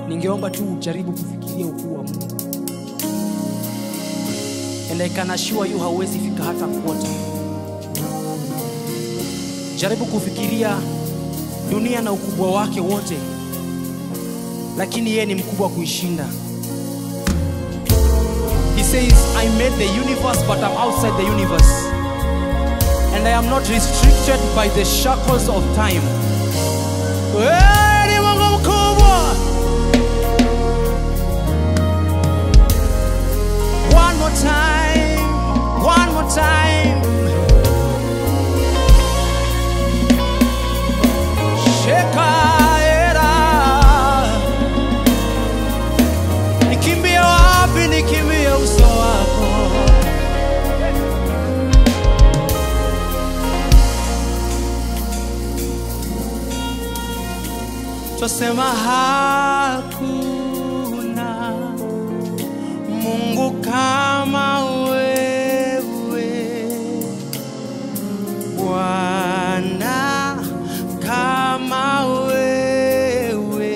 ningeomba tu ujaribu kufikiria ukuu wa Mungu, and I can assure you hauwezi fika hata quarter. Jaribu kufikiria dunia na ukubwa wake wote, lakini yeye ni mkubwa kuishinda. He says, I made the universe, but I'm outside the universe. And I am not restricted by the shackles of time. Wewe ni Mungu mkubwa. One more time, one more time. Shekaera. Nikimbie wapi, nikimbie uso wako. Twasema hakuna Mungu kama wewe, Bwana kama wewe.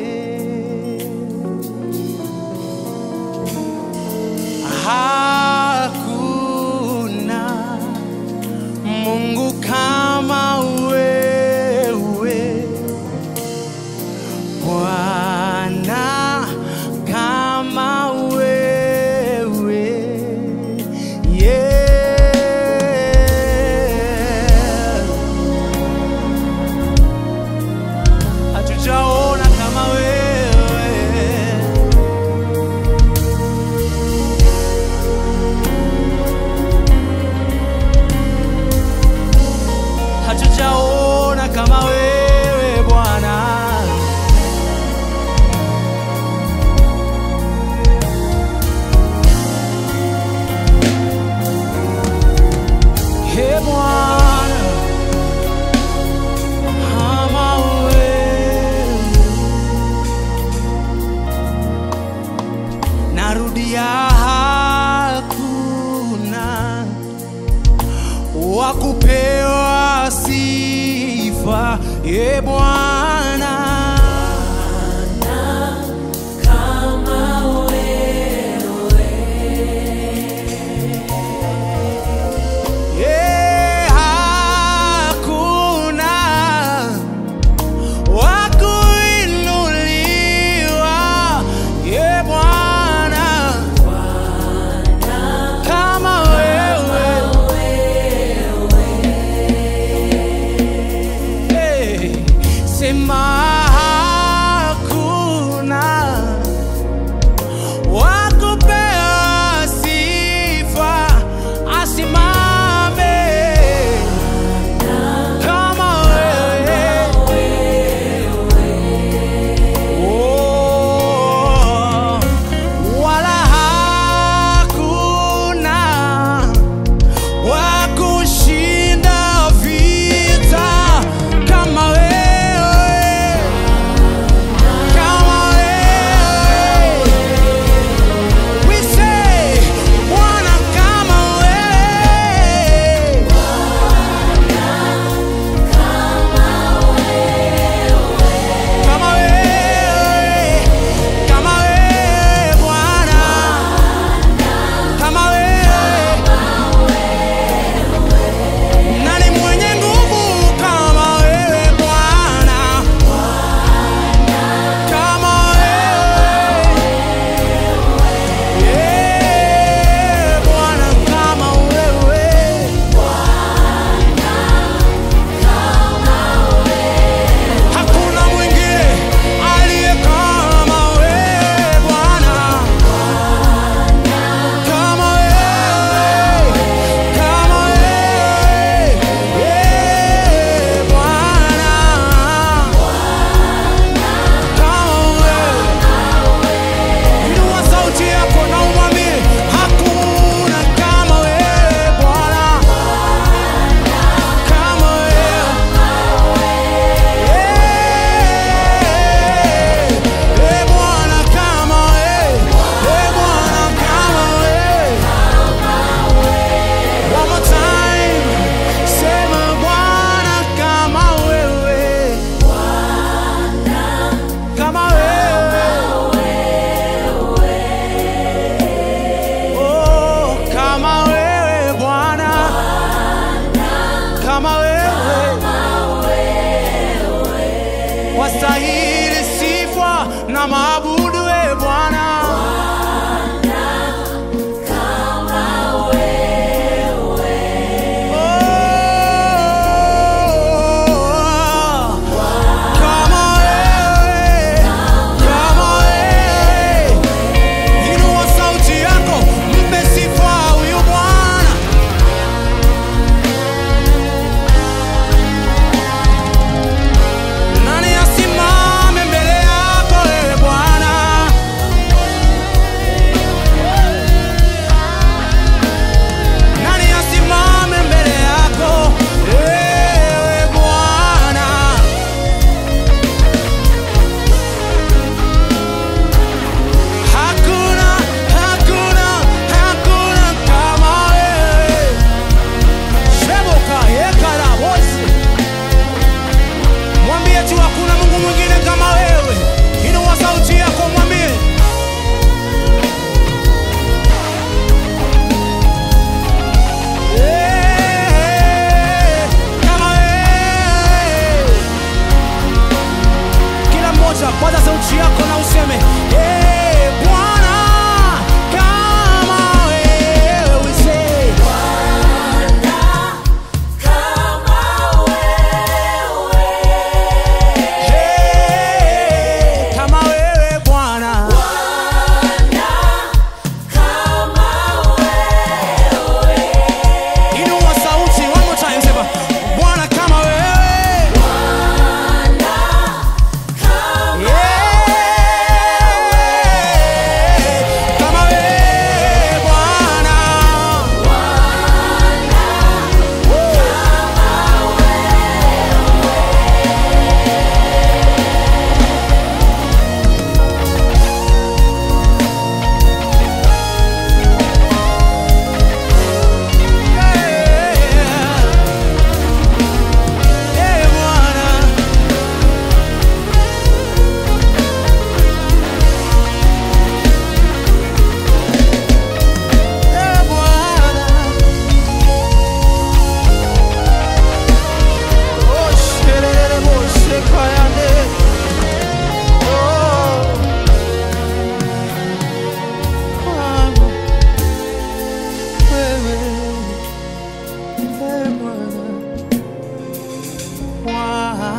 Hakuna Mungu kama wewe, Bwana kama wewe. Yeah. Hatujaona kama wewe. hatujaona kama wewe Bwana. He Bwana, kama wewe. Narudia, hakuna wa kupewa sifa e Bwana Eh, hakuna wa kuinuliwa e Bwana kama wewe Hey, sema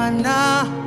Bwana